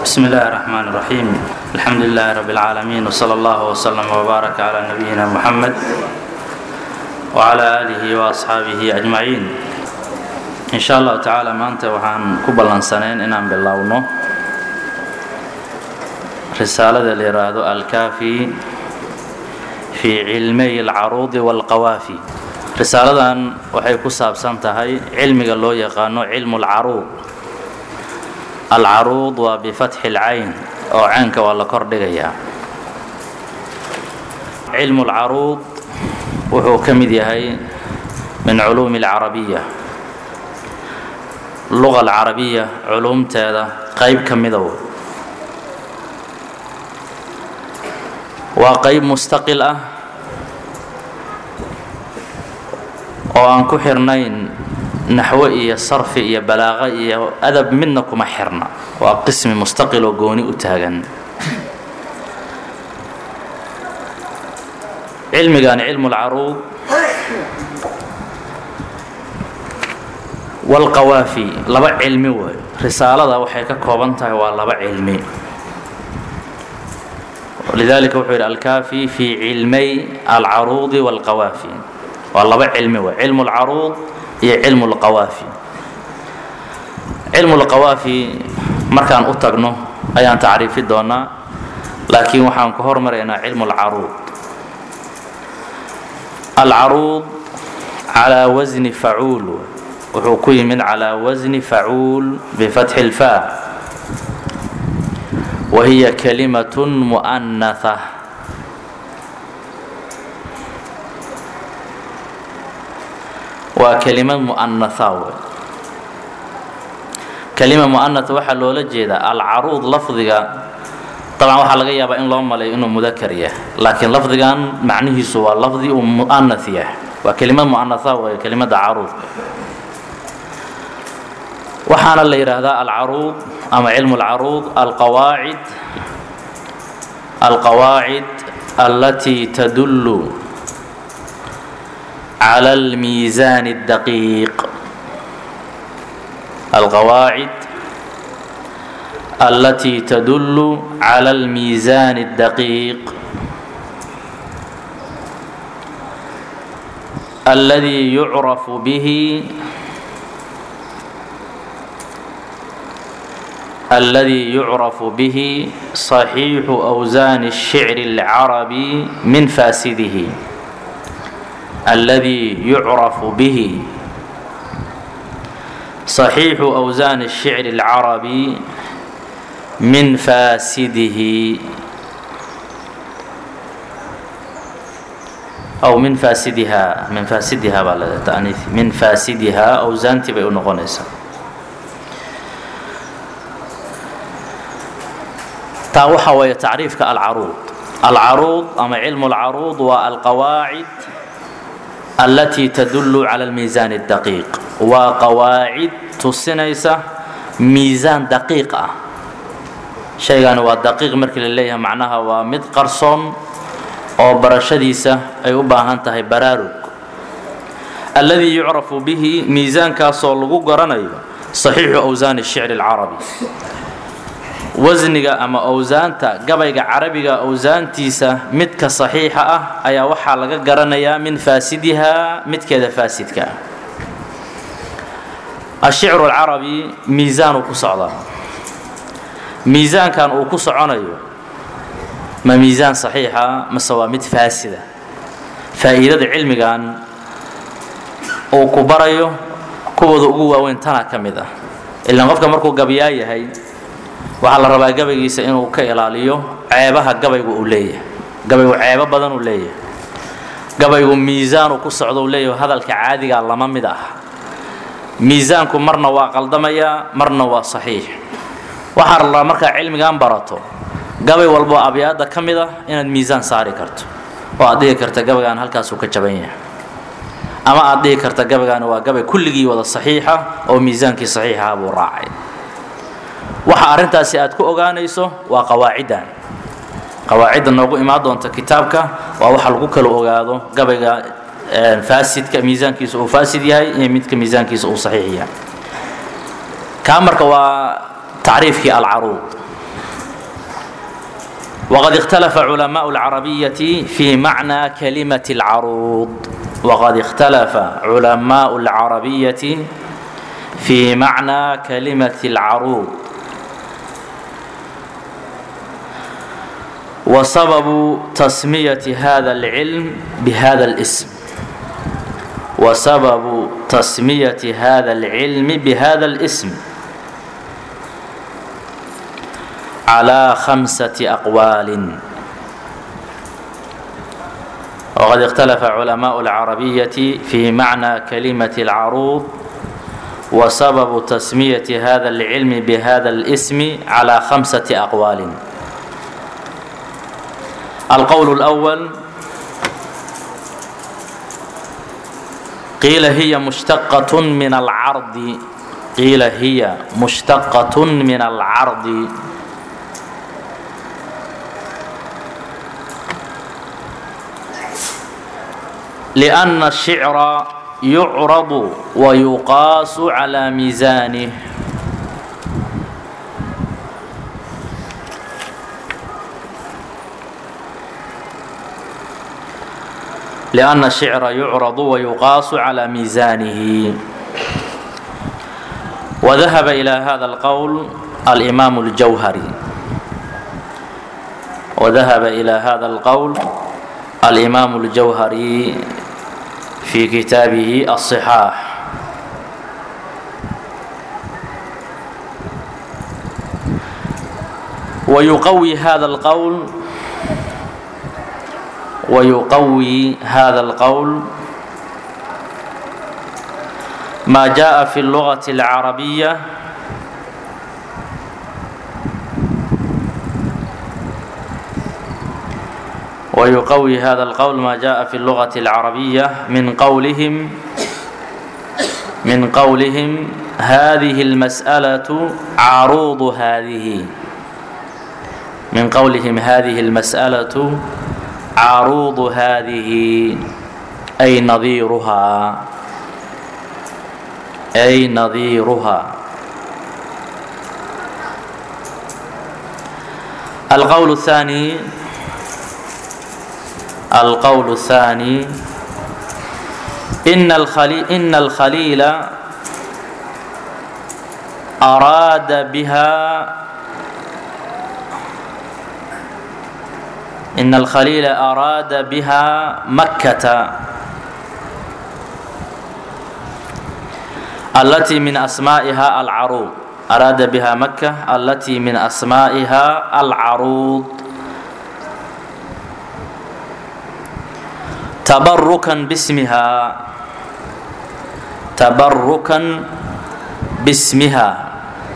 بسم الله الرحمن الرحيم الحمد لله رب العالمين وصلى الله وسلم وبارك على نبينا محمد وعلى آله وأصحaaبه أجمعين إن شاء الله تعالى maanta waxaan ku ballansanayn inaan bilowno risaalada la yidhaahdo alkaafi fii cilmay alcaruudi wاlqawaafi risaaladan waxay ku saabsan tahay cilmiga loo yaqaano cilmu اlcaruud alcaruud waa bifatxi اlcayn oo caynka waa la kor dhigayaa cilmu اlcaruud wuxuu ka mid yahay min culuumi اlcarabiya luga alcarabiya culuumteeda qayb ka mida w waa qayb mustaqil ah oo aan ku xirnayn naxwo iyo sarfi iyo balaaqo iyo adab midna kuma xirna waa qismi mustaqil oo gooni u taagan cilmigan cilmu اlcaruud wاlqawaafi laba cilmi way risaalada waxay ka kooban tahay waa laba cilmi lidalika wuxuu yidhi alkaafi fii cilmay alcaruudi wاlqawaafi waa laba cilmi way cilmu اlcaruud iyo cilmu اlqawaafi cilmu اlqawaafi markaan u tagno ayaan tacriifi doonaa laakiin waxaan ku hormaraynaa cilmu اlcaruud alcaruud calaa wasni facuul wuxuu ku yimid calaa wasni facuul bifatxi اlfa wa hiya kalimat mu'anaha waa kelimad mu'anaha wey kelima mu'anaha waxaa loola jeedaa alcaruud lafdiga dabcan waxaa laga yaabaa in loo malayo inuu mudakar yahay laakiin lafdigan macnihiisu waa lafdi uu mu'anath yahay waa kelimad mu'anaha wey kelimada caruudka waxaana la yidhaahdaa alcaruud ama cilmu اlcaruud alqawaacid alqawaacid alatii tadullu cala اlmiisaan الdaqiiq alqawaacid alatii tadullu cala اlmiisaan الdaqiiq aladi yucrafu bihi الذي يعرف به صحيح أوزان الشعر العربي من فاسده الذي يعرف به صحيح أوزان الشعر العربي من فاسده أو من فاسدها من فاسدها من فاسدها أوزانتي بيقول نقونيسا taa waxa weeye tacriifka alcaruud alcaruud ama cilmu اlcaruud waa alqawaacid alatii tadullu cala اlmiisaan الdaqiiq waa qawaacid tusinaysa miisaan daqiiq ah shaygani waa daqiiq markii la leeyahay macnaha waa mid qarsoon oo barashadiisa ay u baahan tahay baraarug alladii yucrafu bihi miisaankaasoo lagu garanayo صaxiixu awsaan الshicr اlcarabi wasniga ama owsaanta gabayga carabiga owsaantiisa midka saxiixa ah ayaa waxaa laga garanayaa min faasidihaa midkeeda faasidka ah ashicru alcarabi miisaanuu ku socdaa miisaankan uu ku soconayo ma miisaan saxiixa mase waa mid faasida faa'iidada cilmigan uu ku barayo kuwooda ugu waaweyn tanaa ka mid ah ilaan qofka markuu gabyaa yahay waxaa la rabaa gabaygiisa inuu ka ilaaliyo ceebaha gabaygu uu leeyahay gabaygu ceebo badan uu leeyahay gabaygu miisaanu ku socdo uu leeyahay hadalka caadigaa lama mid ah miisaanku marna waa qaldamayaa marna waa saxiix waxaa la rabaa markaa cilmigan barato gabay walboo abyaadda ka mid ah inaad miisaan saari karto oo aad dhihi karta gabaygaan halkaasuu ka jaban yahay ama aad dhihi karta gabaygaani waa gabay kulligii wada saxiixa oo miisaankii saxiixaha buu raacay waxa arrintaasi aad ku ogaanayso waa qawaaciddan qawaacidda noogu imaan doonta kitaabka waa waxa lagu kala ogaado gabayga faasidka miisaankiisa uu faasid yahay iyo midka miisaankiisa uu saxiix yahay kaa marka waa tacriifkii alcaruud وقد اختلف علماء العربية في معنى كلمة العروض وقد اختلف علماء العربية في معنى كلمة العروض وسبب تسمية هذا العلم بهذا الاسم وسبب تسمية هذا العلم بهذا الاسم على خمسة أقوال وقد اختلف علماء العربية في معنى كلمة العروض وسبب تسمية هذا العلم بهذا الاسم على خمسة أقوال القول الأول قيل هي مشتقة من العرض قيل هي مشتقة من العرض لأن الشعر يعرض ويقاس على ميزانه لأن الشعر يعرض ويقاس على ميزانه وذهب إلى هذا القول الإمام الجوهري وذهب إلى هذا القول الإمام الجوهري في كتابه الصحاح ويقوي هذا القول ويقوي هذا القول ما جاء في اللغة العربية ويقوي هذا القول ما جاء في اللغة العربية من قولهم من قولهم هذه المسألة عروض هذه من قولهم هذه المسألة عروض هذه أي نظيرها أي نظيرها القول الثاني القول الثاني إن الخليل, إن الخليل أراد بها إن الخليل أراد بها مكة التي من أسمائها العروض أراد بها مكة التي من أسمائها العروض تبركا باسمها تبركا باسمها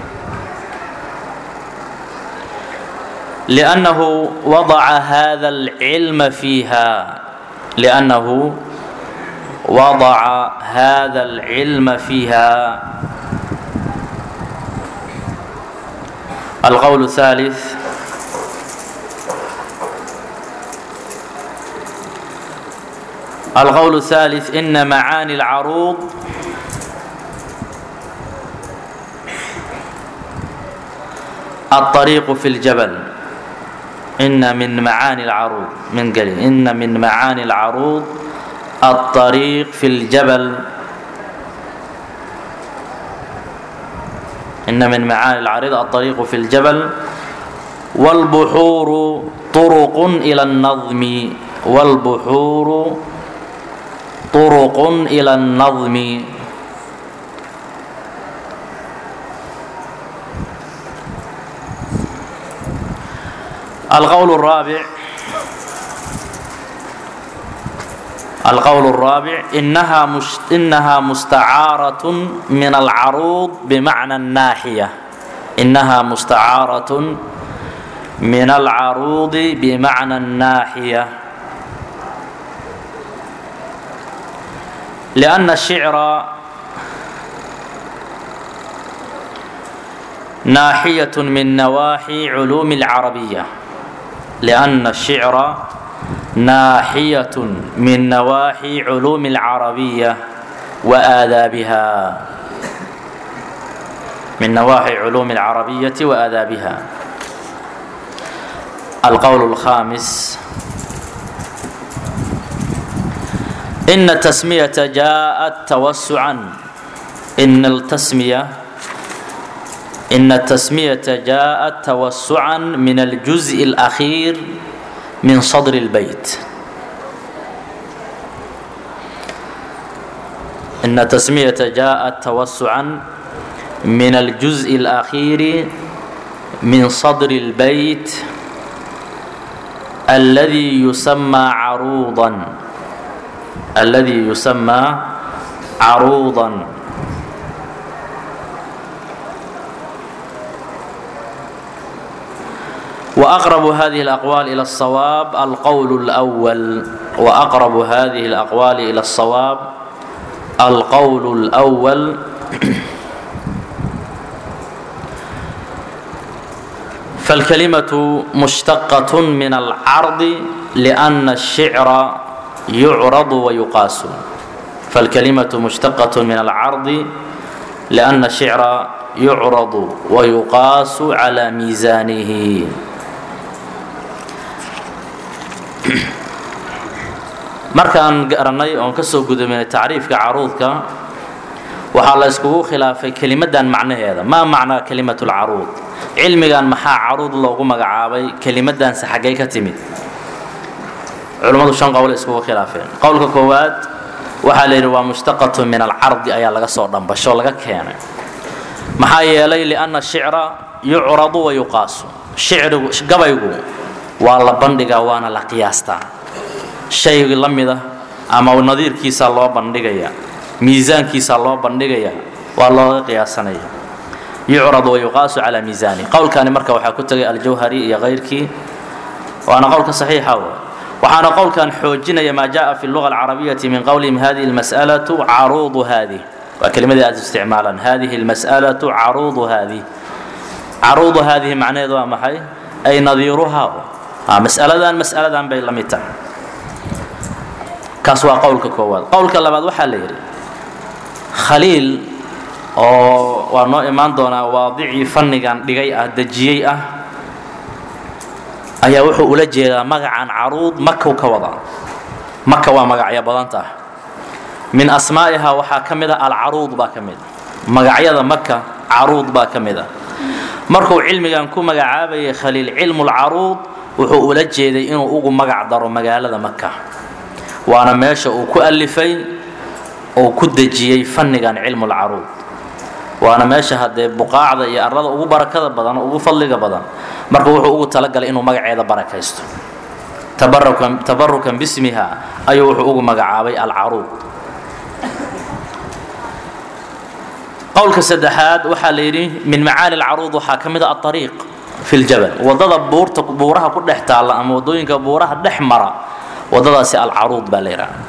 لأنه وضع هذا العلم فيها لأنه وضع هذا العلم فيها القول الثالث القول الثالث إن معاني العروض الطريق في الجبل إن من معاني العروض من قليل إن من معاني العروض الطريق في الجبل إن من معاني العريض الطريق في الجبل والبحور طرق إلى النظم والبحور طرق إلى النظم القول الرابع القول الرابع إنها مش إنها مستعارة من العروض بمعنى الناحية إنها مستعارة من العروض بمعنى الناحية لأن الشعر ناحية من نواحي علوم العربية لأن الشعر ناحية من نواحي علوم العربية وآدابها من نواحي علوم العربية وآدابها القول الخامس إن التسمية جاءت توسعا إن التسمية إن التسمية جاءت توسعا من الجزء الأخير من صدر البيت إن التسمية جاءت توسعا من الجزء الأخير من صدر البيت الذي يسمى عروضا الذي يسمى عروضا وأقرب هذه الأقوال إلى الصواب القول الأول وأقرب هذه الأقوال إلى الصواب القول الأول فالكلمة مشتقة من العرض لأن الشعر يعرض ويقاس فالكلمة مشتقة من العرض لأن الشعر يعرض ويقاس على ميزانه markaan garanay oon ka soo gudaminay tacriifka caruudka waxaa la iskugu khilaafay kelimadan macnaheeda maa macnaa kelimat lcaruud cilmigan maxaa caruud loogu magacaabay kelimadanse xaggay ka timid culummadu shan qowl iskugu khilaafeen qowlka koowaad waxaa la yidhi waa mushtaqatu min alcardi ayaa laga soo dhambasho laga keenay maxaa yeelay lianna shicra yucradu wa yuqaasu shicrigu gabaygu waa la bandhigaa waana la qiyaastaa shay la mida ama nadiirkiisaa loo bandhigaya miisaankiisaa loo bandhigaya waa looga qiyaasanaya yucradu wa yuqaasu calaa miisaani qowlkani marka waxaa ku tegay aljawhari iyo kayrkii waana qowlka saxiixa w waxaana qowlkan xoojinaya maa jaa fi luga alcarabiyati min qowlihim hadihi lmas'alatu caruudu haadih waa kelimadii aad isticmaalaan hadihi lmas'alatu caruudu haadih caruudu haadihi macnaheedu waa maxay ay nadiiruhaa mas'aladan mas'aladan bay la mid tahay kaas waa qowlka koowaad qowlka labaad waxaa la yidhi khaliil oo waa noo imaan doonaa waadicii fannigan dhigay ah dejiyey ah ayaa wuxuu ula jeedaa magacan caruud makaw ka wada maka waa magacyo badan tah min asmaa'ihaa waxaa ka mid a alcaruud baa ka mid a magacyada maka caruud baa ka mid a markuu cilmigan ku magacaabayay khaliil cilmulcaruud wuxuu ula jeeday inuu ugu magac daro magaalada maka waana meesha uu ku alifay oo ku dejiyey fannigan cilmulcaruud waana meesha haddee buqaacda iyo arada ugu barakada badan ugu fadliga badan marka wuxuu ugu talagalay inuu magaceeda barakaysto tabarukan bismiha ayuu wuxuu ugu magacaabay alcaruud qowlka saddexaad waxaa la yidhi min macaani alcaruud waxaa ka mid a aariiq fi ljabal wadada buurta buuraha ku dhex taalla ama wadooyinka buuraha dhex mara wadadaasi alcaruud baa la yidhaha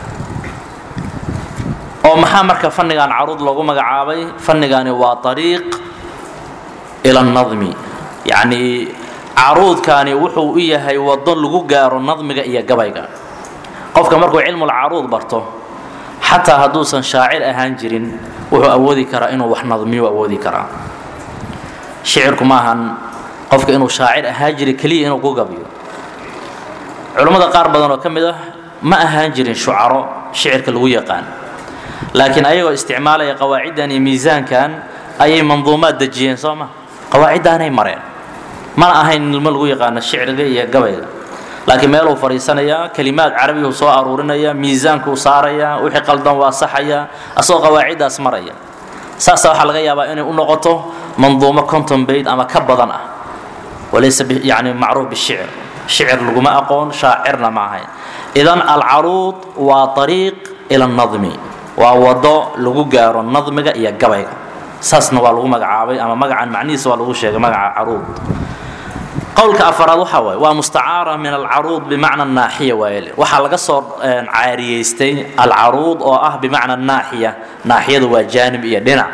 oo maxaa marka fannigan caruud loogu magacaabay fannigani waa ariiq ila nadmi yacnii caruudkani wuxuu u yahay wado lagu gaaro nadmiga iyo gabayga qofka markuu cilmulcaruud barto xataa hadduusan shaacir ahaan jirin wuxuu awoodi karaa inuu wax nadmiyo awoodi karaa shicirku maahan qofka inuu shaacir ahaan jiri keliya inuu ku gabiyo culammada qaar badan oo ka mid ah ma ahaan jirin shucaro shicirka lagu yaqaan laakiin ayagoo isticmaalaya qawaaciddan iyo miisaankan ayay manduumaad dejiyeen soo ma qawaaciddaanay mareen mana ahayn ilmo lagu yaqaano shicirga iyo gabayga laakiin meeluu fadhiisanayaa kelimaad carabiyuu soo aruurinaya miisaankuu saaraya wixii qaldan waa saxaya asagoo qawaaciddaas maraya saasa waxaa laga yaabaa inay u noqoto manduumo conton bayd ama ka badan ah walaysa yani macruuf bishicr shicir laguma aqoon shaacirna ma ahayn idan alcaruud waa ariiq ila nadmi waa wado lagu gaaro nadmiga iyo gabayga saasna waa lagu magacaabay ama magacan macnihiisa waa lagu sheegay magaca caruud qowlka afaraad waxaa waaye waa mustacaara min alcaruud bimacna naaxiya waaye waxaa laga soo caariyeystay alcaruud oo ah bimacna naaxiya naaxiyadu waa jaanib iyo dhinac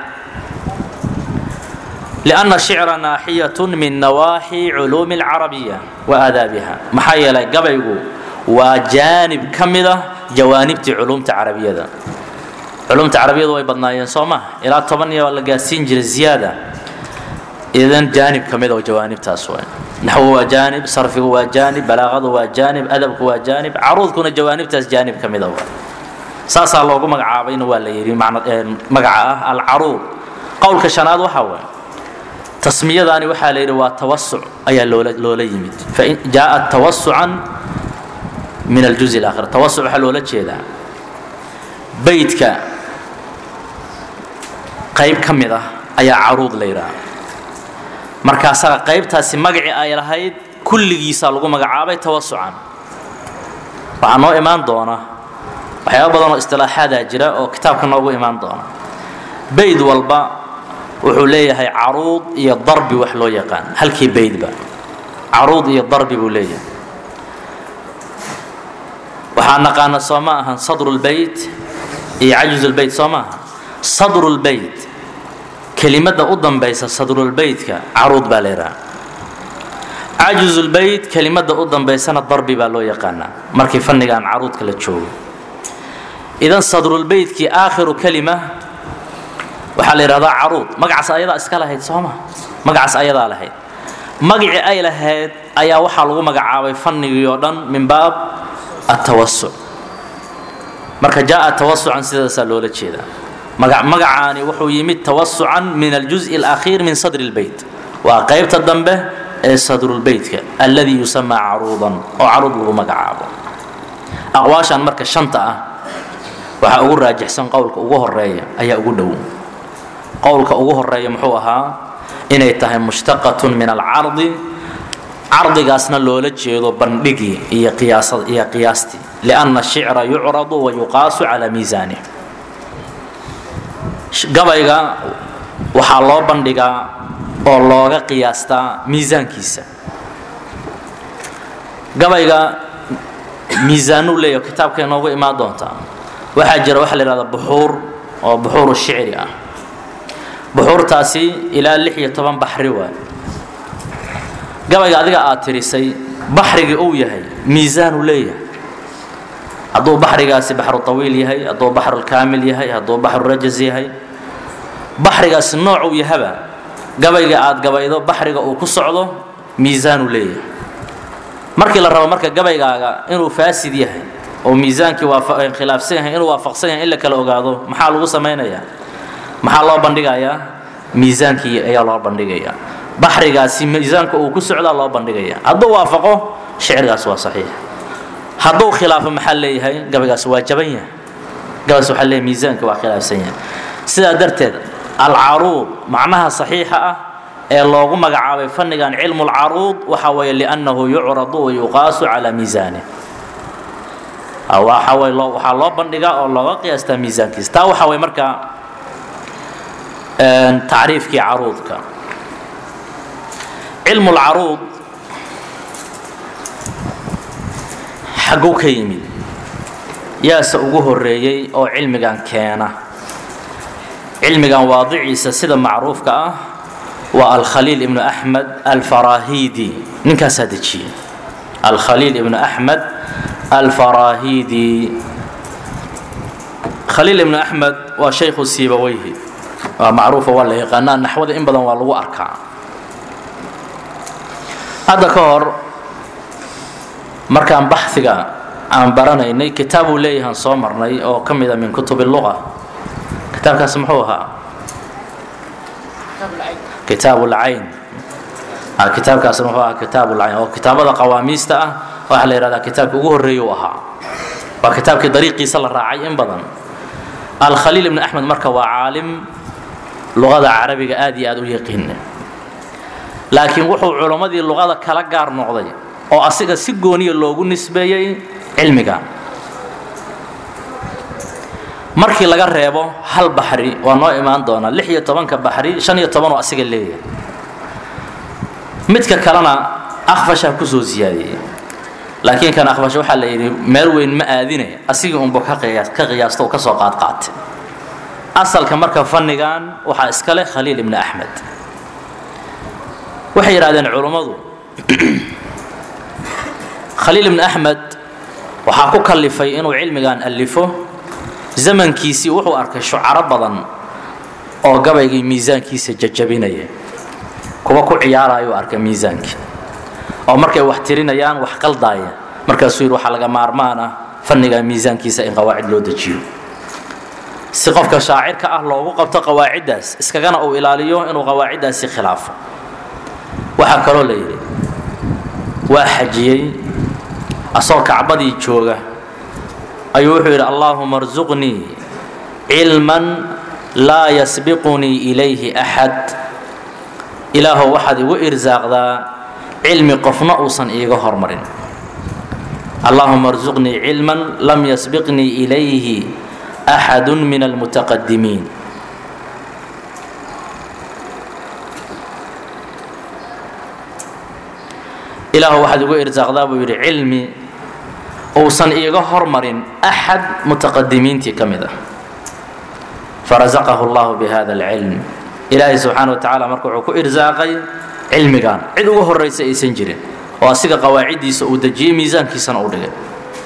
لأن الشعر ناحية من نواحي علوم العربية وآدابها maxaa yeelay gabaygu waa jaanib ka mida jawaanibtii culumta carabiyada culumta carabiyadu way badnaayeen soo ma ilaa toban iyo la gaarsiin jiray ziyaada idan jaanib ka mid oo jawaanibtaas waay naxwo waa jaanib sarfigu waa jaanib balaaqadu waa jaanib adabku waa jaanib caruudkuna jawaanibtaas jaanib ka mida waa saasaa loogu magacaabayna waa la yidhi magaca ah alcaruud qowlka shanaad waxaa waay tasmiyadaani waxaa la yidhi waa tawasuc ayaa loola loola yimid fain jaaءat tawasucan min aljuz اlaakhir tawasuc waxaa loola jeedaa beydka qayb ka mid ah ayaa caruud la yidhaha markaasaa qaybtaasi magacii ay lahayd kulligiisaa lagu magacaabay tawasucan waxaa noo imaan doona waxyaaba badan oo istilaaxaadaa jira oo kitaabka noogu imaan doona bayd walba wuxuu leeyahay caruud iyo darbi wax loo yaqaan halkii baydba caruud iyo darbi buu leeyahay waxaa naqaana soo ma ahan sadrulbeyt iyo cajzulbeyt soo ma aha sadrulbeyt kelimada u dambaysa sadrulbeytka caruud baa la yidhaha cajzulbeyt kelimada u dambaysana darbi baa loo yaqaanaa markii fannigaan caruudka la joogo idan sadrulbeytkii aakhiru kelima waxaa la yidhahdaa caruud magacaas ayadaa iska lahayd sooma magacaas ayadaa lahayd magacii ay lahayd ayaa waxaa lagu magacaabay fannigii oo dhan min baab atawasuc marka jaaa tawasucan sidaasaa loola jeedaa magacaani wuxuu yimid tawasucan min aljuزء اlأkhiir min sadri اlbeyt waa qaybta dambe ee sadrulbeytka alladii yusamaa caruudan oo caruud lagu magacaabo aqwaashan marka shanta ah waxaa ugu raajixsan qowlka ugu horeeya ayaa ugu dhow qowlka ugu horeeya muxuu ahaa inay tahay mushtaqaة min alcardi cardigaasna loola jeedo bandhigii iyo iyo qiyaastii liأnna الshicra yucradu wayuqaasu calى miisanih gabayga waxaa loo bandhigaa oo looga qiyaastaa miisaankiisa gabayga miisaanuu leeyaho kitaabkay noogu imaan doontaa waxaa jira waxa la yidhahda buxuur oo buxuuru shicri ah buxuurtaasi ilaa lix iyo toban baxri waay gabayga adiga aad tirisay baxrigii uu yahay miisaanuu leeyahay hadduu baxrigaasi baxru طawiil yahay hadduu baxrulkaamil yahay hadduu baxrurajaz yahay baxrigaasi noocuu yahaba gabayga aad gabaydo baxriga uu ku socdo miisaanuu leeyahay markii la rabo marka gabaygaaga inuu faasid yahay oo miisaankii khilaafsan yahay inuu waafaqsan yahay in la kala ogaado maxaa lagu samaynayaa maxaa loo bandhigayaa miisaankii ayaa loo bandhigayaa baxrigaasi miisaanka uu ku socdaa loo bandhigaya hadduu waafaqo shicirgaas waa saxiix hadduu khilaafo maxaa leeyahay gabaygaas waa jaban yahay gabaygaas waxaa leeyahay miisaanka waa khilaafsan yahay sidaa darteed alcaruud macnaha saxiixa ah ee loogu magacaabay fannigan cilmu lcaruud waxa weeye liannahu yucradu wa yuqaasu calaa miisaanih waxa way loo waxaa loo bandhigaa oo looga qiyaastaa miisaankiisa taa waxa way markaa tacriifkii caruudka cilmu lcaruud xagguu ka yimid yaase ugu horeeyey oo cilmigan keena cilmigan waadiciisa sida macruufka ah waa alkhaliil ibnu axmed alfarahidi ninkaasaa dejiyey alkhaliil ibnu axmed alfarahidi khaliil ibnu axmed waa shaykhu siibaweyhi waa macruufa waa la yaqaanaa naxwada in badan waa lagu arkaa hadda ka hor markaan baxiga aan baranaynay kitaabuu leeyahaan soo marnay oo ka mida min kutub luga kitaabkaas muxuu ahaa kitaab lcayn kitaabkaas muxuu ahaa kitaab lcayn oo kitaabada qawaamiista ah waxaa la yidhahdaa kitaabkii ugu horreeya u ahaa waa kitaabkii dariiqiisa la raacay in badan alkhaliil ibn axmed marka waa caalim luqada carabiga aad iyo aad u yaqiina laakiin wuxuu culummadii luqada kala gaar noqday oo asiga si gooniya loogu nisbeeyey cilmiga markii laga reebo hal baxri waa noo imaan doonaa lix iyo tobanka baxri shan iyo tobanoo asiga leeyahay midka kalena akfashaa kusoo siyaadiyey laakiin kan akfash waxaa la yidhi meel weyn ma aadine asigii unba ka qiyaasto oo ka soo qaadqaatay asalka marka fannigan waxaa iska leh khaliil ibni axmed waxay yidhahdeen culummadu khaliil ibni axmed waxaa ku kallifay inuu cilmigan allifo zamankiisii wuxuu arkay shucaro badan oo gabaygii miisaankiisa jajabinaya kuwa ku ciyaarayuu arkay miisaankii oo markay wax tirinayaan wax qaldaaya markaasuu yidhi waxaa laga maarmaan ah fanniga miisaankiisa in qawaacid loo dejiyo si qofka shaacirka ah loogu qabto qawaaciddaas iskagana uu ilaaliyo inuu qawaaciddaasi khilaafo waxaa kaloo la yidhi waa xajiyey asoo kacbadii jooga ayuu wuxuu yidhi allaahuma arsuqnii cilman laa yasbiqunii ilayhi axad ilaahow waxaad igu irsaaqdaa cilmi qofna uusan iiga hormarin allahuma arsuqnii cilman lam yasbiqnii ilayhi axadu min almutaqadimiin ilaahu waxaad igu irsaaqdaa buu yidhi cilmi uusan iiga hormarin axad mutaqadimiintii ka mid ah farazaqahu llahu bihada alcilm ilaahay subxaana wa tacaala marka wuxuu ku irsaaqay cilmigan cid uga horraysa aysan jirin oo asiga qawaaciddiisa uu dejiyey miisaankiisana uu dhigay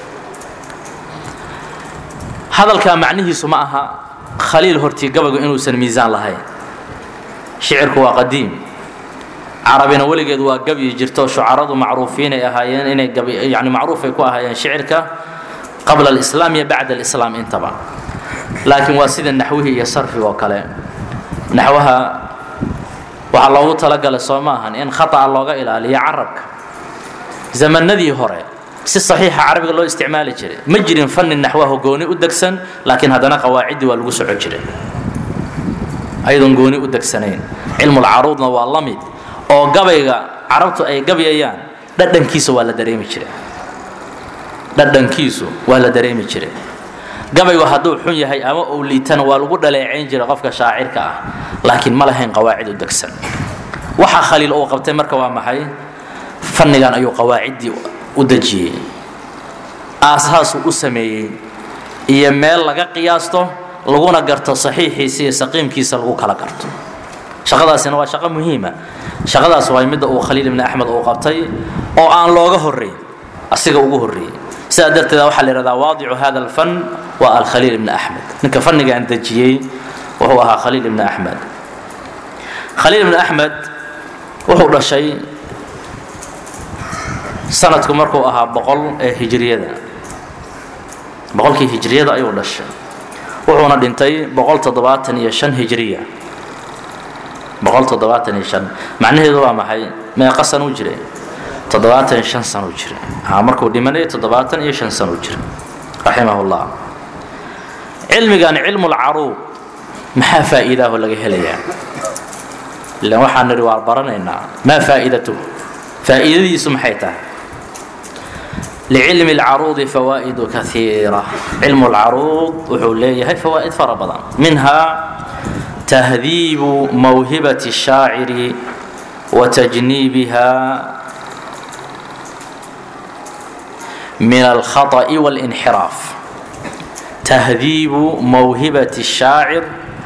hadalkaa macnihiisu ma aha khaliil hortii gabaygu inuusan miisaan lahayn shicirku waa qadiim carabina weligeed waa gabyi jirto shucaradu macruufiinay ahaayeen inay yani macruufay ku ahaayeen shicirka qabla alislaam iyo bacda alislaam intaba laakiin waa sida naxwihii iyo sarfiga oo kale naxwaha waxaa loogu talagalay soo ma ahan in khata'a looga ilaaliyo carabka zamanadii hore si saxiixa carabiga loo isticmaali jiray ma jirin fanni naxwaho gooni u degsan laakiin haddana qawaaciddii waa lagu soco jiray ayadoon gooni u degsanayn cilmulcaruudna waa la mid oo gabayga carabtu ay gabyayaan dhadhankiisa waa la dareemi jiray dhadhankiisu waa la dareemi jiray gabaygu hadduu xun yahay ama uu liitana waa lagu dhaleecayn jiray qofka shaacirka ah laakiin ma lahayn qawaacid u degsan waxa khaliil uu qabtay marka waa maxay fannigan ayuu qawaaciddii u dejiyey aasaasuu u sameeyey iyo meel laga qiyaasto laguna garto saxiixiisa iyo saqiimkiisa lagu kala garto shaqadaasina waa shaqo muhiima shaqadaas waa midda uu khaliil ibni axmed uu qabtay oo aan looga horrayn asiga ugu horreeyey sidaa darteeda waxaa la yidhahdaa waadicu hada alfan waa alkhaliil ibni axmed ninka fannigaan dejiyey wuxuu ahaa khaliil ibni axmed khaliil ibni axmed wuxuu dhashay sanadku markuu ahaa boqol ee hijriyada boqolkii hijriyada ayuu dhashay wuxuuna dhintay boqol toddobaatan iyo shan hijriya boqol toddobaatan iyo shan macnaheedu waa maxay meeqa san u jiray toddobaatan iyo shan san u jiray aa markuu dhimanayay toddobaatan iyo shan san u jiray raximah llah cilmigan cilmulcaruub maxaa faa'iidaaho laga helayaa ilan waxaan nidhi waa baranaynaa maa faa'iidatuhu faa'iidadiisu maxay tahay لcilm الcaruuضi fawaaئid kaثiira cilm اlcaruuض wuxuu leeyahay fawaa'id fara badan minha tahdiibu mawhibaة الشhaaciri وتجنيبها من الخطأ والانحراف تهذيب موهبة الشاعر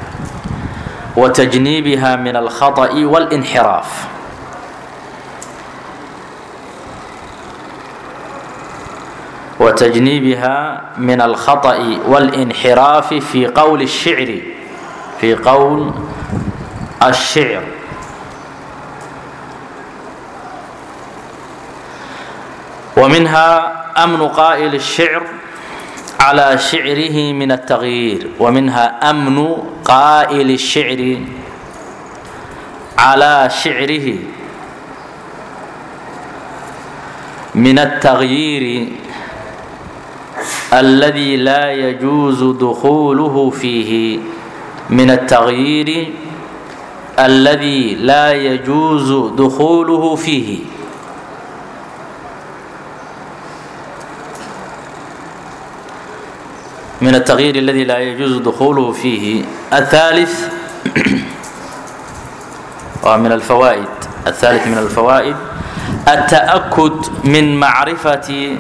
وتجنيبها من الخطأ والانحراف وتجنيبها من الخطأ والانحراف في قول الشعر في قول الشعر ومنها أمن قائل الشعر على شعره من التغيير ومنها أمن قائل الشعر على شعره من التغيير الذي لا يجوز دخوله فيه من التغيير الذي لا يجوز دخوله فيه من التغيير الذي لا يجوز دخوله فيه الثالث ومن الفوائد الثالث من الفوائد التأكد من معرفة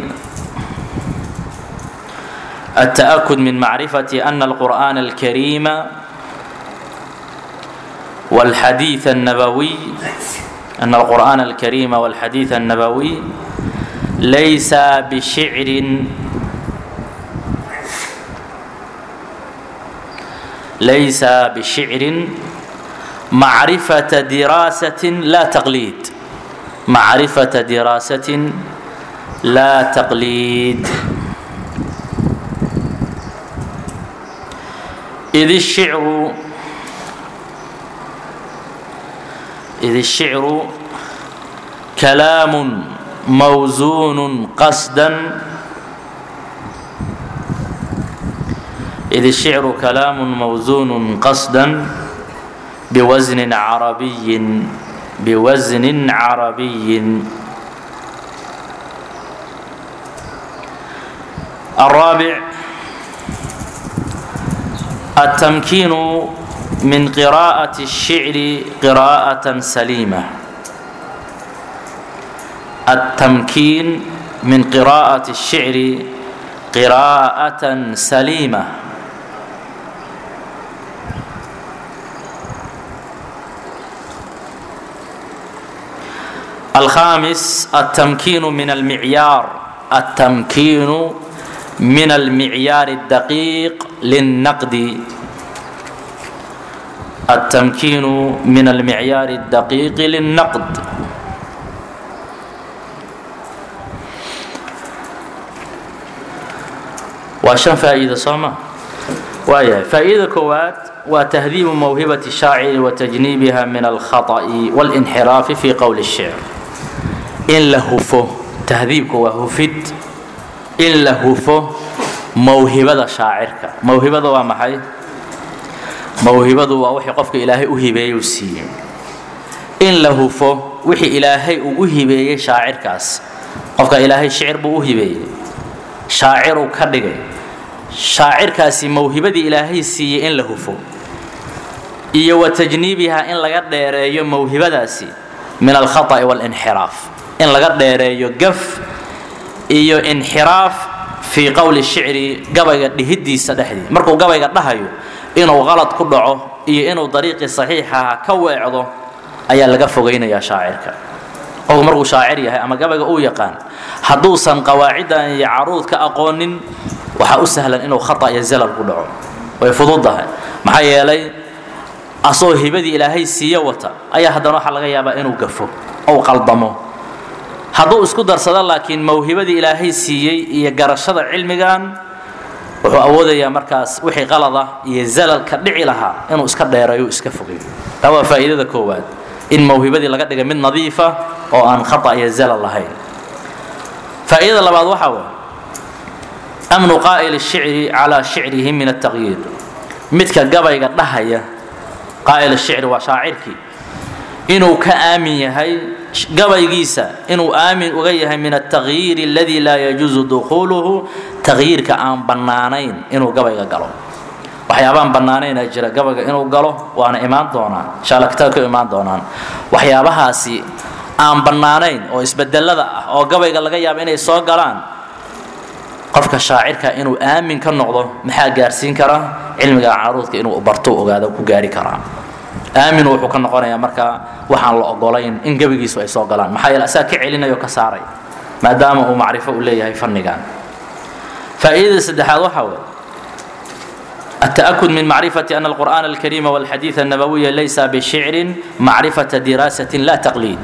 التأكد من معرفة أن القرآن الكريم والحديث النبوي أن القرآن الكريم والحديث النبوي ليس بشعر ليس بشعر معرفة دراسة لا تقليد macrifata diraasatin laa taqliid id الshicru id الshicru kalaam mawزun qasda id الshicru kalaam mawزun qasda بwزن عربي بwزن عربي الرابع التمكين من قراءة الشعر قراءة سليمة التمكين من قراءة الشعر قراءة سليمة الخامس التمكين من المعيار التمكين من المعيار الدقيق للنقد التمكين من المعيار الدقيق للنقد وشن فائدة صوما وهي فائدة كوات وتهذيب موهبة الشاعر وتجنيبها من الخطأ والانحراف في قول الشعر in la hufo tahdiibku waa hufid in la hufo mawhibada shaacirka mawhibada waa maxay mawhibadu waa wixii qofka ilaahay u hibeeyey u siiyey in la hufo wixii ilaahay uu u hibeeyey shaacirkaas qofka ilaahay shicir buu u hibeeyey shaaciruu ka dhigay shaacirkaasi mawhibadii ilaahay siiyey in la hufo iyo wa tajniibiha in laga dheereeyo mawhibadaasi min alkhata'i walinxiraaf in laga dheereeyo gaf iyo inxiraaf fii qowli shicri gabayga dhihidiisa dhexdii markuu gabayga dhahayo inuu qalad ku dhaco iyo inuu dariiqii saxiixaha ka weecdo ayaa laga fogaynayaa shaacirka qofku markuu shaacir yahay ama gabayga uu yaqaan hadduusan qawaaciddan iyo caruudka aqoonin waxaa u sahlan inuu khata iyo zalal ku dhaco way fududahay maxaa yeelay asoo hibadii ilaahay siiye wata ayaa haddana waxaa laga yaabaa inuu gafo ou qaldamo hadduu isku darsado laakiin mawhibadii ilaahay siiyey iyo garashada cilmigan wuxuu awoodayaa markaas wixii qalada iyo zalalka dhici lahaa inuu iska dheerayo iska fogay taa waa faa'iidada koowaad in mawhibadii laga dhigay mid nadiifa oo aan khata iyo zalal lahayn faa'iidada labaad waxaa waye amnu qaa'il الshicri calaa shicrihi min الtaqyiir midka gabayga dhahaya qaa'il الshicri waa shaacirkii inuu ka aamin yahay gabaygiisa inuu aamin uga yahay min التغyiir اladي laa yajuuزu dukhuuluhu tagyiirka aan bannaanayn inuu gabayga galo waxyaabaan bannaanaynaa jira gabayga inuu galo waana imaan doonaan insha alla kitaabka imaan doonaan waxyaabahaasi aan bannaanayn oo isbedelada ah oo gabayga laga yaabo inay soo galaan qofka shaacirka inuu aamin ka noqdo maxaa gaarsiin kara cilmiga caruudka inuu barto ogaado ku gaari karaa aamin wuxuu ka noqonayaa marka waxaan la ogolayn in gebigiisu ay soo galaan maxaa yeele asaga ka celinayo ka saaray maadaama uu macrifo u leeyahay fannigan faa'iidada saddexaad waxaa weeye التأكد من معرفة أن القرآن الكريم والحديث النبوي ليس بشعر معرفة دراسة لا تقليد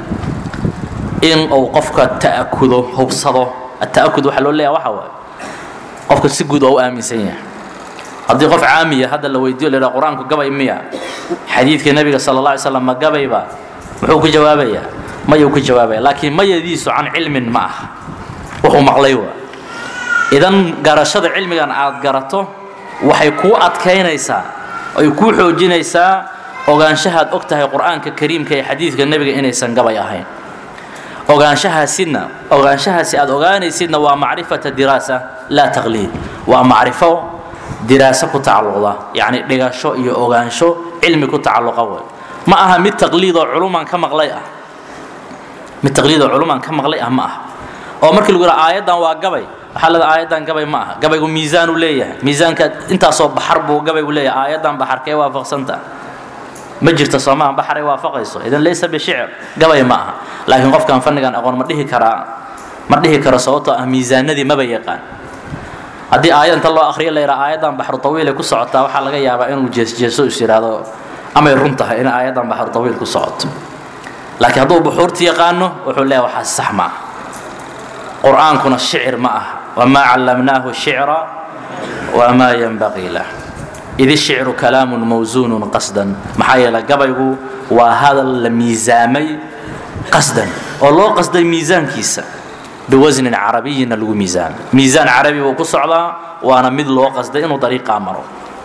إن أو قفك تأكده هبصده التأكد وحلو ليه وحوى قفك سجود أو آمن سيئ haddii qof caamiya hadda la weydiyo la qur-aanku gabay miya xadiidka nebiga sala alla alay slam ma gabayba muxuu ku jawaabayaa mayuu ku jawaabaya laakiin mayadiisu can cilmin ma aha wuxuu maqlay waa idan garashada cilmigan aad garato waxay kuu adkaynaysaa ay kuu xoojinaysaa ogaanshahaad og tahay qur-aanka kariimka ee xadiidka nebiga inaysan gabay ahayn ogaanshahaasina ogaanshahaasi aad ogaanaysidna waa macrifata diraasa laa taqliid waa macrifo diraaso ku tacalluqda yacni dhigasho iyo ogaansho cilmi ku tacalluqa wey ma aha mid taqliidoo culumaan ka maqlay ah mid taqliidoo culumaan ka maqlay ah ma aha oo markii lagu yidhaha aayaddan waa gabay waxaa leeda aayaddan gabay ma aha gabaygu miisaanuu leeyahay miisaanka intaasoo baxar buu gabaygu leeyahay aayaddan baxarkee waafaqsanta ma jirto soomaha baxaray waafaqayso idan laysa bishicr gabay ma aha laakiin qofkan fannigan aqoon ma dhihi karaa ma dhihi karo sababtoo ah miisaanadii maba yaqaan haddii aayad inta loo akhriyo la yidhaha aayaddan baxru tawiilay ku socotaa waxaa laga yaabaa inuu jeesjeeso is yidhaahdo amay run tahay in aayaddan baxru tawiil ku socoto laakiin hadduu buxuurta yaqaano wuxuu leeyahay waxaas sax ma ah qur'aankuna shicir ma aha wamaa callamnaahu shicra wamaa yanbaqii lah id ishicru kalaamun mawsuunun qasdan maxaa yeelay gabaygu waa hadal la miisaamay qasdan oo loo qasday miisaankiisa biwasnin carabiyina lagu miisaamay miisaan carabi buu ku socdaa waana mid loo qasday inuu dariiqaa maro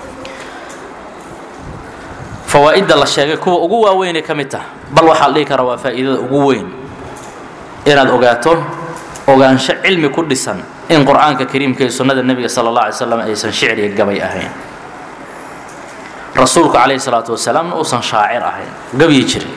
fawaa'idda la sheegay kuwa ugu waaweynay ka mid taha bal waxaa la dhihi karaa waa faa'iidada ugu weyn inaad ogaato ogaansho cilmi ku dhisan in qur'aanka kariimka iyo sunnada nebiga sala allah alay slam aysan shicri iyo gabay ahayn rasuulku calayhi salaatu wasalaamna uusan shaacir ahayn gabyi jirin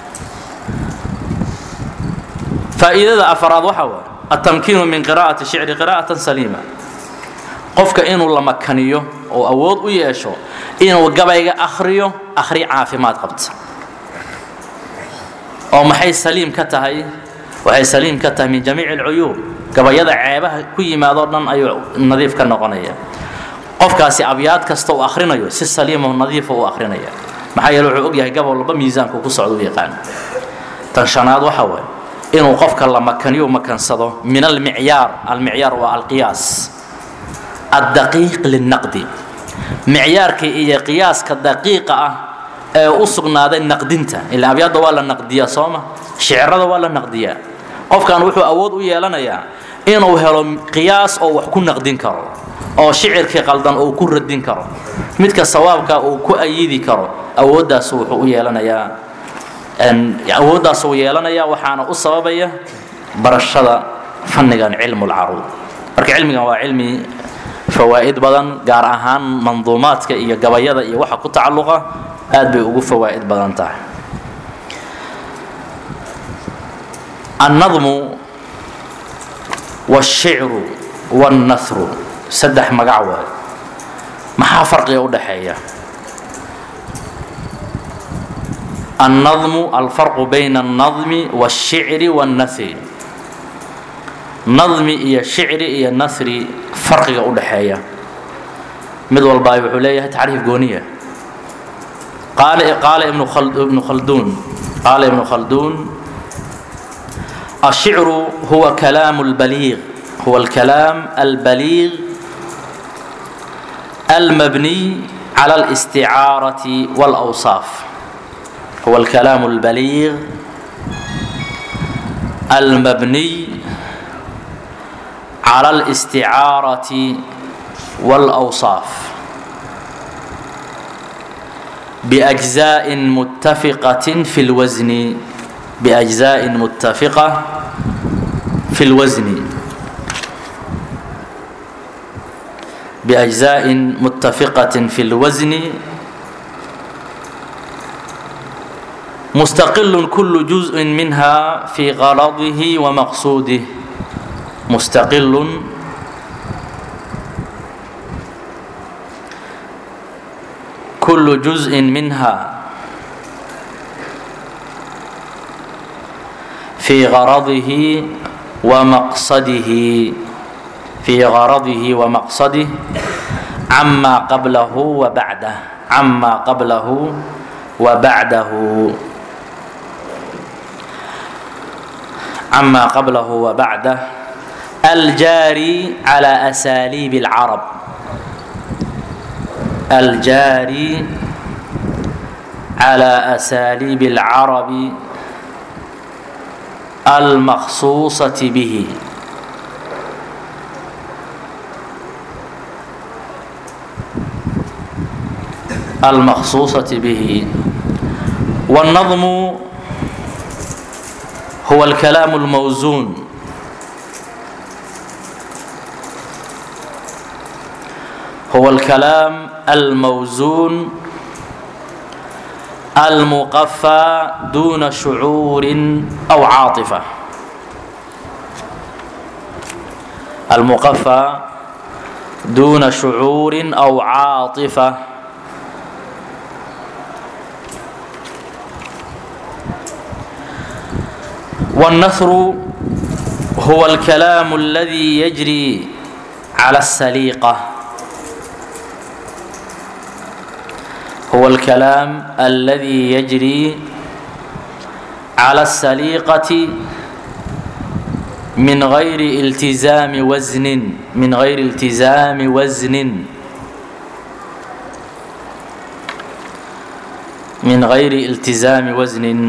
faa'iidada afaraad waxa waa altamkiinu min qiraa'ati shicri qiraa'atan saliima qofka inuu la makaniyo oo awood u yeesho inuu gabayga akhriyo akhri caafimaad qabta oo maxay saliim ka tahay waxay saliim ka tahay min jamiici alcuyuub gabayada ceebaha ku yimaadoo dhan ayuu nadiif ka noqonaya qofkaasi abyaad kasta uu akhrinayo si saliimo nadiifa uu akhrinaya maxaa yeele wuxuu ogyahay gabol walba miisaanku ku socda u yaqaan tan shanaad waxa waaye inuu qofka la makaniyo makansado min almicyaar almicyaar waa alqiyaas addaqiiq lilnaqdi micyaarka iyo qiyaaska daqiiqa ah ee u sugnaaday naqdinta ilaa abyaadda waa la naqdiyaa sooma shicirada waa la naqdiyaa qofkan wuxuu awood u yeelanayaa inuu helo qiyaas oo wax ku naqdin karo oo shicirkii qaldan uu ku radin karo midka sawaabka uu ku ayidi karo awooddaas wuxuu u yeelanayaa awooddaas uu yeelanayaa waxaana u sababaya barashada fannigan cilmu lcaruud marka cilmigan waa cilmi fawaa'id badan gaar ahaan manduumaadka iyo gabayada iyo waxa ku tacalluqa aad bay ugu fawaa'id badan tahay annadmu wاshicru wاnnahru saddex magac waay maxaa farqiga u dhaxeeya annadmu alfarqu bayna alnadmi wاlshicri wاnnahri nadmi iyo shicri iyo nasri farqiga u dhaxeeya mid walba wuxuu leeyahay tacriif gooniya qaala ibnu khalduun qaala ibnu khalduun الشعر هو كلام البليغ هو الكلام البليغ المبني على الاستعارة والأوصاف هو الكلام البليغ المبني على الاستعارة والأوصاف بأجزاء متفقة في الوزن بأجزاء متفقة في الوزن بأجزاء متفقة في الوزن مستقل كل جزء منها في غرضه ومقصوده مستقل كل جزء منها في غرضه ومقصده في غرضه ومقصده عما قبله وبعده عما قبله وبعده عما قبله وبعده الجاري على أساليب العرب الجاري على أساليب العرب المخصوصة به المخصوصة به والنظم هو الكلام الموزون هو الكلام الموزون المقفى دون شعور أو عاطفة المقفى دون شعور أو عاطفة والنثر هو الكلام الذي يجري على السليقة هو الكلام الذي يجري cala asaliiqati min gayri iltizaami wasnin min gayri iltizaami wasnin min gayri iltizaami wasnin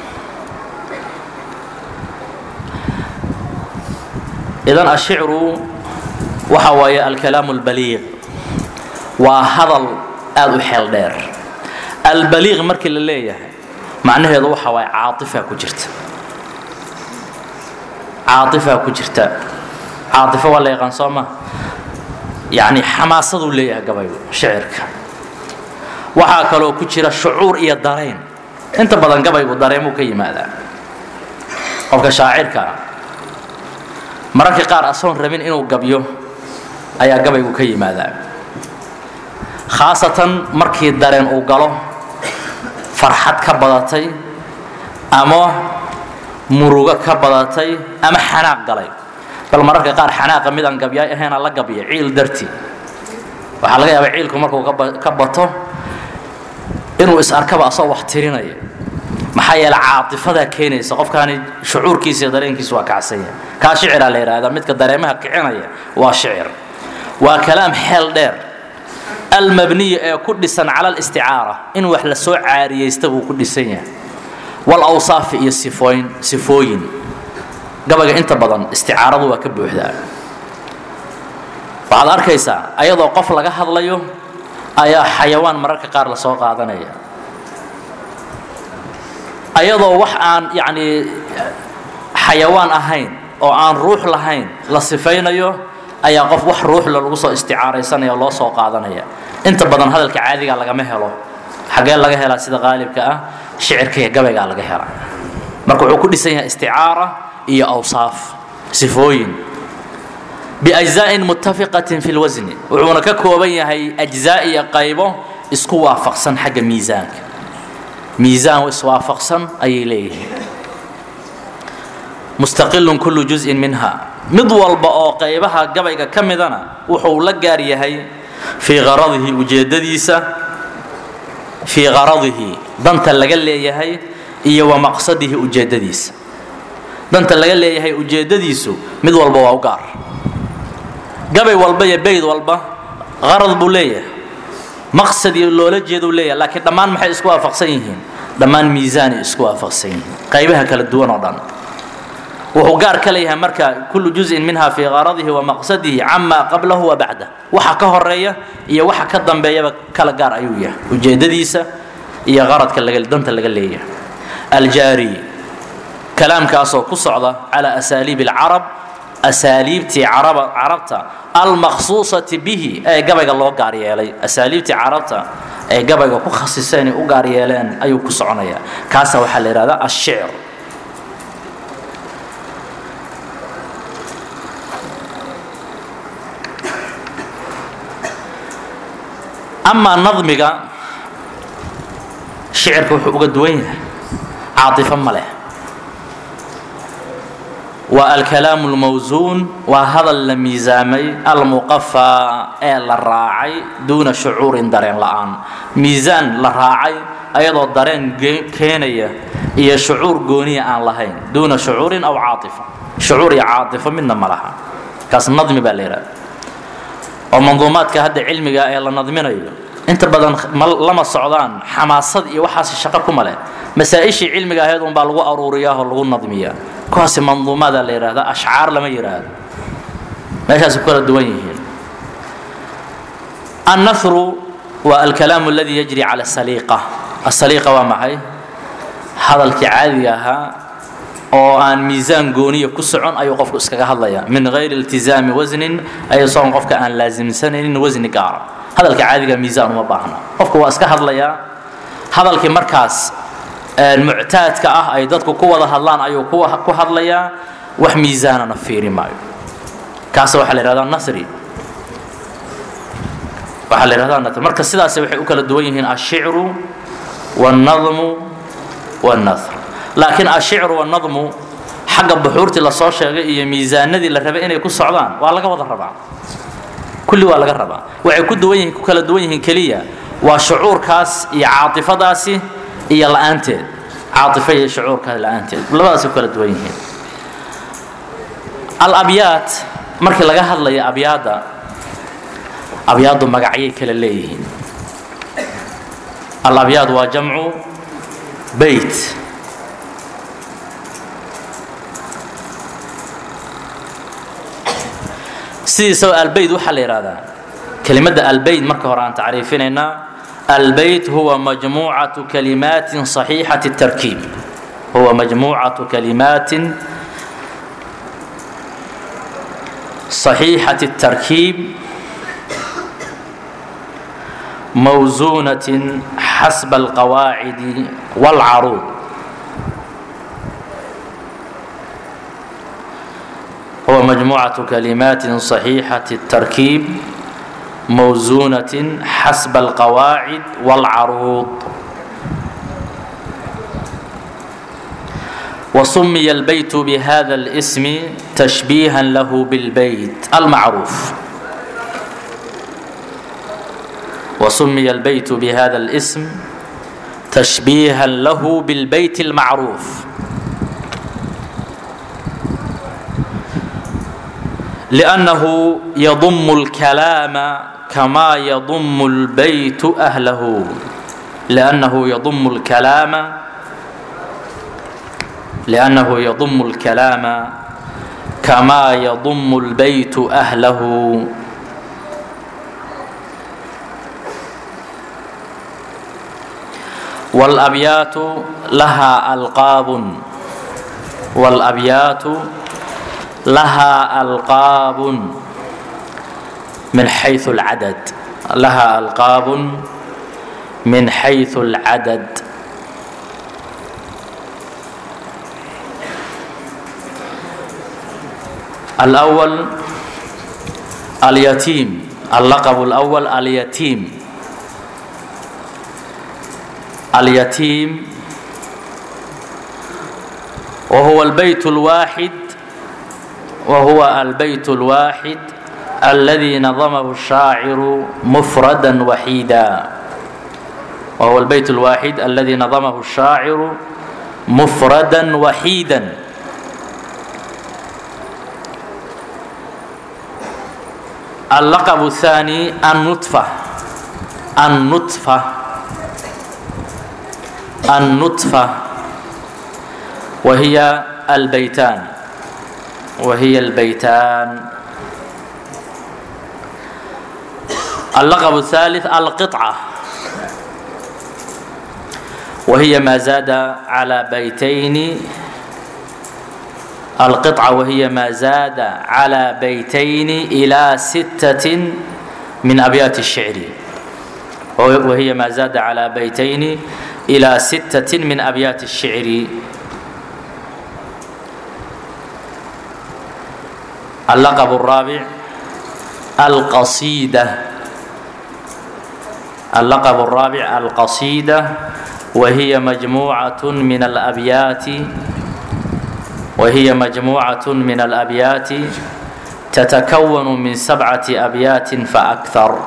idan ashicru waxa waaye alkalaamu albaliiq waa hadal aada u xeel dheer albaliiq markii la leeyahay macnaheedu waxa waaye caaifaa ku jirta caaifaa ku jirta caaifo waa la yaqaan soo ma yacni xamaasaduu leeyahay gabaygu shicirka waxaa kaloo ku jira shucuur iyo dareen inta badan gabaygu dareemuu ka yimaadaa qofka shaacirka ah mararka qaar asoon rabin inuu gabyo ayaa gabaygu ka yimaadaa khaasatan markii dareen uu galo farxad ka badatay ama murugo ka badatay ama xanaaq galay bal mararka qaar xanaaqa midaan gabyaay ahaynaa la gabya ciil darti waxaa laga yaabaa ciilku markuu ka bato inuu is arkaba asoo wax tirinaya maxaa yeele caaifadaa keenaysa qofkaani shucuurkiisa iyo dareenkiisa waa kacsanya kaa shiciraa la yidhaahdaa midka dareemaha kicinaya waa shicir waa kalaam xeel dheer almabniya ee ku dhisan cala alisticaara in wax la soo caariyaysta buu ku dhisan yahay walawsaafi iyo sifooyin sifooyin gabayga inta badan isticaaradu waa ka buuxdaa waxaad arkaysaa ayadoo qof laga hadlayo ayaa xayawaan mararka qaar la soo qaadanaya ayadoo wax aan yacnii xayawaan ahayn oo aan ruux lahayn la sifaynayo ayaa qof wax ruuxla lagu soo isticaaraysanaya loo soo qaadanaya inta badan hadalka caadiga lagama helo xagee laga helaa sida qaalibka ah shicirka iyo gabaygaa laga hela marka wuxuu ku dhisan yahay isticaara iyo awsaaf sifooyin biajzaa'in muttafiqatin fi lwasni wuxuuna ka kooban yahay ajzaa iyo qaybo isku waafaqsan xagga miisaanka miisaan iswaafaqsan ayay leeyihiin mustaqilun kullu juz'in minha mid walba oo qaybaha gabayga ka midana wuxuu la gaar yahay fii qaradihi ujeeddadiisa fii qaradihi danta laga leeyahay iyo wa maqsadihi ujeeddadiisa danta laga leeyahay ujeeddadiisu mid walba waa u gaar gabay walba iyo bayd walba qarad buu leeyahay maqsad iyo loola jeeduu leeyahay laakiin dhammaan maxay isku waafaqsan yihiin dhammaan miisaanay isku waafaqsan yihiin qaybaha kala duwan oo dhan wuxuu gaar ka leeyahay marka kullu juz'in minha fii qaradihi wa maqsadihi cama qablahu wa bacdah waxa ka horeeya iyo waxa ka dambeeyaba kala gaar ayuu yahay ujeeddadiisa iyo qaradka danta laga leeyahay aljaari kalaamkaasoo ku socda calaa asaaliibi alcarab asaaliibtii carabta almaqsuusati bihi ee gabayga loo gaar yeelay asaaliibtii carabta ee gabayga ku khasiseen u gaar yeeleen ayuu ku soconayaa kaasa waxaa la yidhahdaa ashicr amaa nadmiga shicirka wuxuu uga duwan yahay caatifo ma leh waa alkalaamu lmawsuun waa hadal la miisaamay almuqafaa ee la raacay duuna shucuurin dareen la'aan miisaan la raacay ayadoo dareen keenaya iyo shucuur gooniya aan lahayn duuna shucuurin aw caatifo shucuur iyo caatifo midna ma laha kaas nadmi baa la yidhahda oo manduumaadka hadda cilmiga ee la nadminayo inta badan lama socdaan xamaasad iyo waxaas shaqo kuma leh masaa-ishii cilmiga ahayd unbaa lagu aruuriyaa oo lagu nadmiyaa kuwaasi manduumaadaa la yidhahda ashcaar lama yidhaahdo meeshaas ku kala duwan yihiin annahru waa alkalaamu aladi yajri cala asaliiqa asaliiqa waa maxay hadalkii caadiga ahaa oo aan miisaan gooniya ku socon ayuu qofku iskaga hadlaya min hayri iltizaami wasnin ayasoon qofka aan laasimsanaynin wasni gaara hadalka caadiga miisaan uma baahna qofku waa iska hadlayaa hadalkii markaas muctaadka ah ay dadku ku wada hadlaan ayuu ku hadlayaa wax miisaanana fiiri maayo kaas waxaa la yhahdaa nasri waxaa la yhahdaa nasri marka sidaas waxay u kala duwan yihiin ashicru wاlnadmu wاlnasr laakiin ashicru wاlnadmu xagga buxuurtii lasoo sheegay iyo miisaanadii la rabay inay ku socdaan waa laga wada rabaa kulli waa laga rabaa waxay ku duwan yihiin ku kala duwan yihiin keliya waa shucuurkaas iyo caatifadaasi iyo la-aanteed caaطifo iyo shucuurka la-aanteed labadaas u kala duwan yihiin alabyaad markii laga hadlayo abyaadda abyaaddu magacyay kala leeyihiin alabyaad waa jamcu beyt sidiisaba albeyt waxaa la yidhahdaa kelimadda albeyt marka hore aan tacriifinaynaa albeyt huwa majmuucatu kalimaatin صaxiixati الtarkiib huwa majmuucatu kalimaatin صaxiixati الtarkiib mawsuunaة xasba alqawaacidi wاlcaruud هو مجموعة كلمات صحيحة التركيب موزونة حسب القواعد والعروض وسمي البيت بهذا الاسم تشبيها له بالبيت المعروف وسمي البيت بهذا الاسم تشبيها له بالبيت المعروف لأنه يضم الكلام كما يضم البيت أهله لأنه يضم الكلام لأنه يضم الكلام كما يضم البيت أهله والأبيات لها ألقاب والأبيات لها ألقاب من حيث العدد لها ألقاب من حيث العدد الأول اليتيم اللقب الأول اليتيم اليتيم وهو البيت الواحد وهو البيت الواحد الذي نظمه الشاعر مفردا وحيدا وهو البيت الواحد الذي نظمه الشاعر مفردا وحيدا اللقب الثاني النطفة النطفة النطفة وهي البيتان وهي البيتان اللقب الثالث القطعة وهي ما زاد على بيتين القطعة وهي ما زاد على بيتين إلى ستة من أبيات الشعر وهي ما زاد على بيتين إلى ستة من أبيات الشعر اللقب الرابع القصيدة اللقب الرابع القصيدة وهي مجموعة من الأبيات وهي مجموعة من الأبيات تتكون من سبعة أبيات فأكثر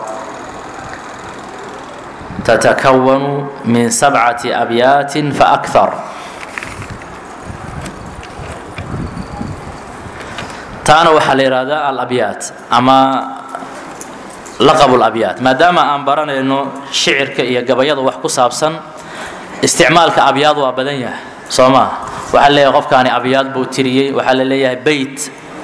تتكون من سبعة أبيات فأكثر taana waxaa la yidhaahdaa alabyaat ama laqab labyaat maadaama aan baranayno shicirka iyo gabayada wax ku saabsan isticmaalka abyaad waa badan yahay soo maa waxaa leeyahay qofkaani abyaad buu tiriyey waxaa la leeyahay beyt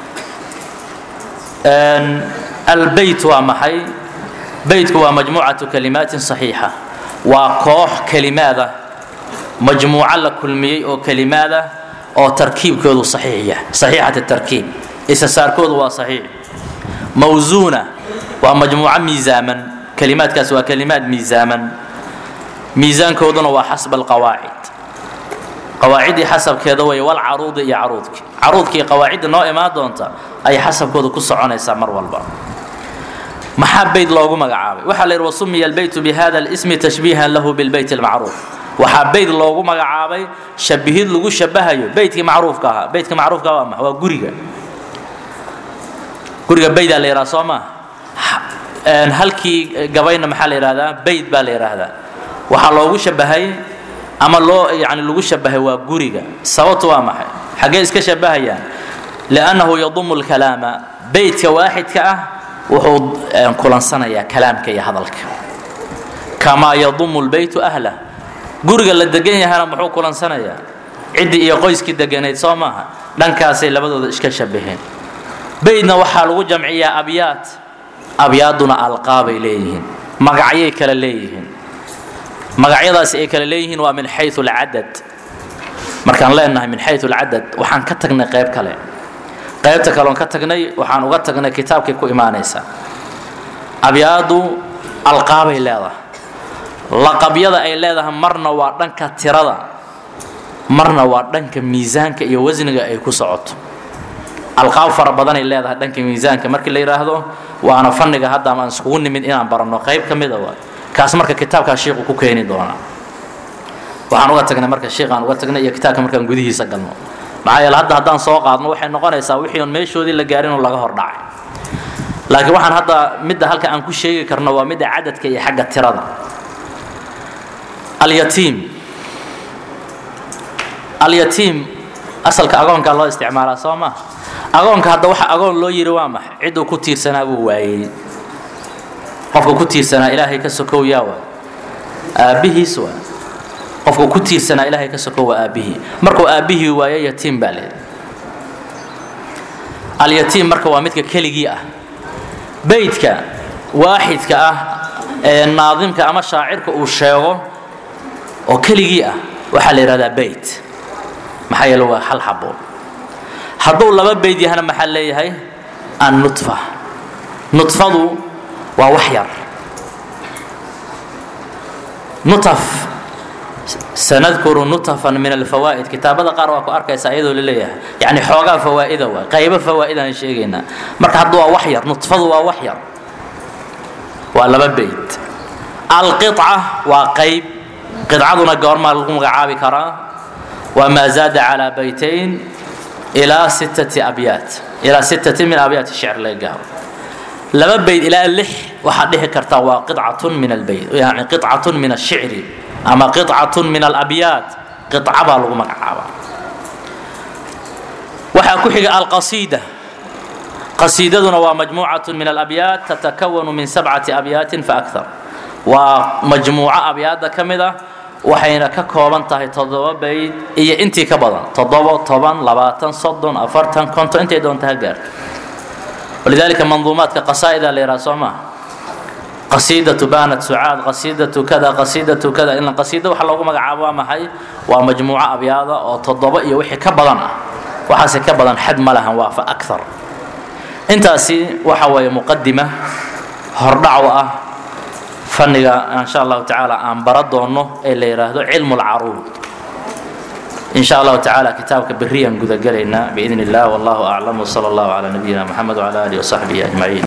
albeyt waa maxay beytku waa majmuucatu kalimaatin saxiixa waa koox kelimaada majmuuco la kulmiyey oo kelimaada oo tarkiibkoodu saxiix yahay saxiixat tarkiib isasaarkoodu waa saxiix mawsuuna waa majmuuco miisaaman kelimaadkaas waa kelimaad miisaaman miisaankooduna waa xasba alqawaacid qawaaciddii xasabkeeda way wal caruudi iyo caruudki caruudkii qawaacidda noo imaan doonta ayay xasabkooda ku soconaysaa mar walba maxaa beyt loogu magacaabay waxaa la yidhi wasumiya albeytu bihada alismi tashbiihan lahu bilbeyt almacruuf waxaa beyt loogu magacaabay shabihid lagu shabahayo beytkii macruufka ahaa beytka macruufka waa maxa waa guriga guriga beydaa la yidhaha soo maa halkii gabayna maxaa la yidhahdaa beyt baa la yidhaahdaa waxaa loogu shabahay ama loo yani lagu shabahay waa guriga sababtu waa maxay xaggee iska shabahayaan liannahu yadumu lkalaama beytka waaxidka ah wuxuu kulansanayaa kalaamka iyo hadalka kamaa yadumu lbeytu ahlah guriga la degan yahana muxuu kulansanayaa ciddii iyo qoyskii deganayd soo maaha dhankaasay labadooda iska shabaheen beydna waxaa lagu jamciyaa abyaad abyaaduna alqaabay leeyihiin magacyay kale leeyihiin magacyadaasi ay kale leeyihiin waa min xayu alcadad markaan leenahay min xayu alcadad waxaan ka tagnay qayb kale qaybta kaleon ka tagnay waxaan uga tagnay kitaabkay ku imaanaysaa abyaadu alqaabay leedahay laqabyada ay leedahay marna waa dhanka tirada marna waa dhanka miisaanka iyo wasniga ay ku socoto alqaab fara badanay leedahay dhanka miisaanka markii la yidhaahdo waana fanniga hadda aan iskugu nimid inaan baranno qayb ka mida waa kaas marka kitaabkaa shiiqu ku keeni doonaa waxaan uga tagnay marka shiiqaan uga tagnay iyo kitaabka markaan gudihiisa galno maxaa yeele hadda haddaan soo qaadno waxay noqonaysaa wixii on meeshoodii la gaarin oo laga hor dhacay laakiin waxaan hadda midda halka aan ku sheegi karno waa midda cadadka iyo xagga tirada alyatiim alyatiim asalka agoonkaa loo isticmaalaa soo maa agoonka hadda waxa agoon loo yidhi waa maxay cidduu ku tiirsanaa buu waayey qofka ku tiirsanaa ilaahay ka sokow yaa waa aabbihiis waa qofka ku tiirsanaa ilaahay ka sokow waa aabbihii markuu aabbihii waayo yatiim baa leedahay alyatiim marka waa midka keligii ah beydka waaxidka ah ee naadimka ama shaacirka uu sheego oo keligii ah waxaa la yidhahdaa beyt maxaa yeele waa hal xabo hadduu laba beyd yahana maxaa leeyahay annutfa nutfadu waa wax yar nutaf sanadkuru nutafan min alfawaa'id kitaabada qaar waa ku arkaysa iyadoo la leeyahay yacni xoogaa fawaa'ida waa qaybo fawaa'idaan sheegaynaa marka hadda waa wax yar nutfadu waa wax yar waa laba beyd alqiطca waa qayb qidcaduna goormaa lagu magacaabi karaa waa maa zaada calaa baytayn ilaa sittati abyaat ilaa sittati min abyaat shicr laga gaaro laba bayd ilaa lix waxaad dhihi kartaa waa qicatun min albayd yani qicatun min ashicri ama qicatun min alabyaat qica baa lagu magacaabaa waxaa ku xiga alqasiida qasiidaduna waa majmuucatun min alabyaat tatakawanu min sabcati abyaatin faakthar waa majmuuco abyaadda ka mid ah waxayna ka kooban tahay toddoba bayd iyo intii ka badan toddobo toban labaatan soddon afartan konton intay doonta ha gaarto walidaalika manduumaadka qasaa'ida la yidhaha soo maaha qasiidatu baanat sucaad qasiidatu kada qasiidatu kada in qasiida waxa loogu magacaabo waa maxay waa majmuuco abyaada oo toddoba iyo wixii ka badan ah waxaase ka badan xad ma lahan waa fa akthar intaasi waxa weeye muqadima hordhac u ah fanniga insha allahu tacaala aan bara doono ee la yidhaahdo cilmu lcaruud in sha allahu tacaala kitaabka beriyaan gudagelaynaa biidn illah wallahu aclam wsala allahu calaa nabiyina moxamed wcala alihi wasaxbihi ajmaciin